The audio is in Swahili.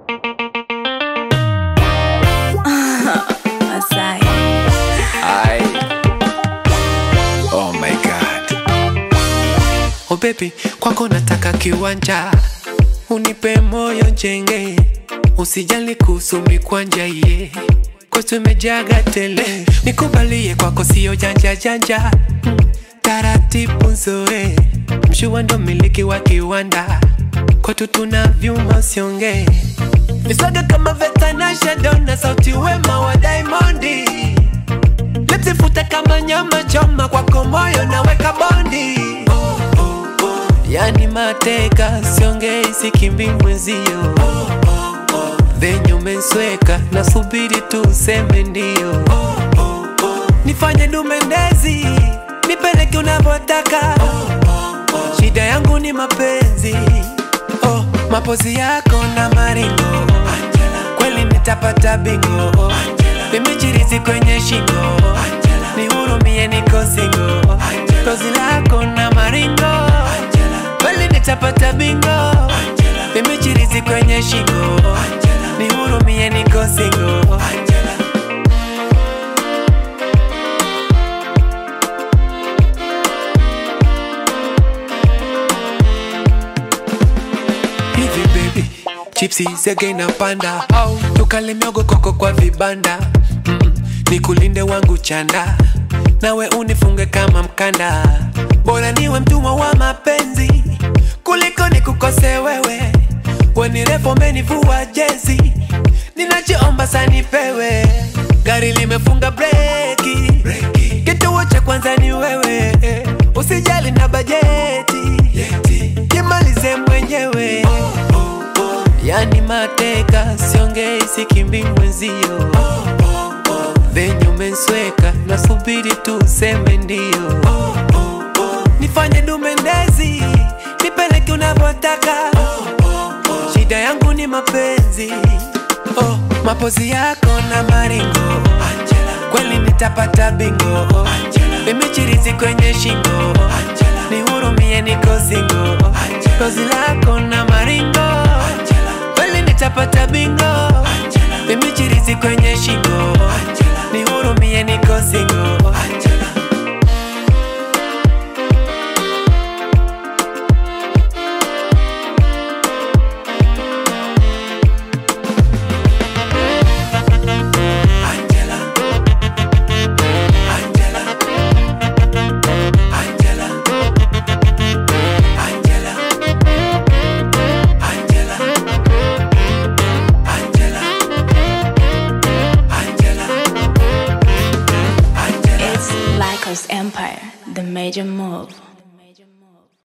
Masai. Ay. Oh my God. Oh baby, kwako nataka kiwanja, unipe moyo njenge, usijali kuhusu mikwanja ye kwetu imejaga tele, nikubalie kwako sio janja janja, Mm, taratibu nzoe, mshua ndo miliki wa kiwanda, kwetu tuna vyuma usiongee Visaga kama Vetanasha Donna, sauti wema wa Diamondi, lipsi fute kama nyama choma, kwako moyo naweka bondi. Oh, oh, oh. Yani mateka siongei, sikimbi mwenzio. Oh, oh, oh. Venye umensweka nasubiri tu useme ndio. Oh, oh, oh. Nifanye dumendezi, nipeleke unavyotaka. Oh, oh, oh. Shida yangu ni mapenzi oh, mapozi yako na maringo kweli nitapata bingo vimechirizi kwenye shingo nihurumie niko singo pozi lako na maringo kweli nitapata bingo vimechirizi kwenye shingo nihurumie niko singo hivi baby chipsi zege na panda au tukale miogo koko kwa vibanda mm, nikulinde wangu chanda nawe unifunge kama mkanda bora niwe mtumwa wa mapenzi kuliko nikukose wewe wenirefu menivua jezi ninachoomba sanipewe gari limefunga breki kituo cha kwanza ni wewe usijali na bajeti jimalize mwenyewe yani mateka siongei sikimbi mwenzio venye umensweka nasubiri tu useme ndio nifanye dumendezi nipeleke unavyotaka shida yangu ni mapenzi oh, mapozi yako na maringo kweli nitapata bingo vimechirizi kwenye shingo nihurumie niko singo pozi lako na maringo kweli nitapata bingo vimechirizi kwenye shingo nihurumie niko singo It's Lycos Empire, the major move.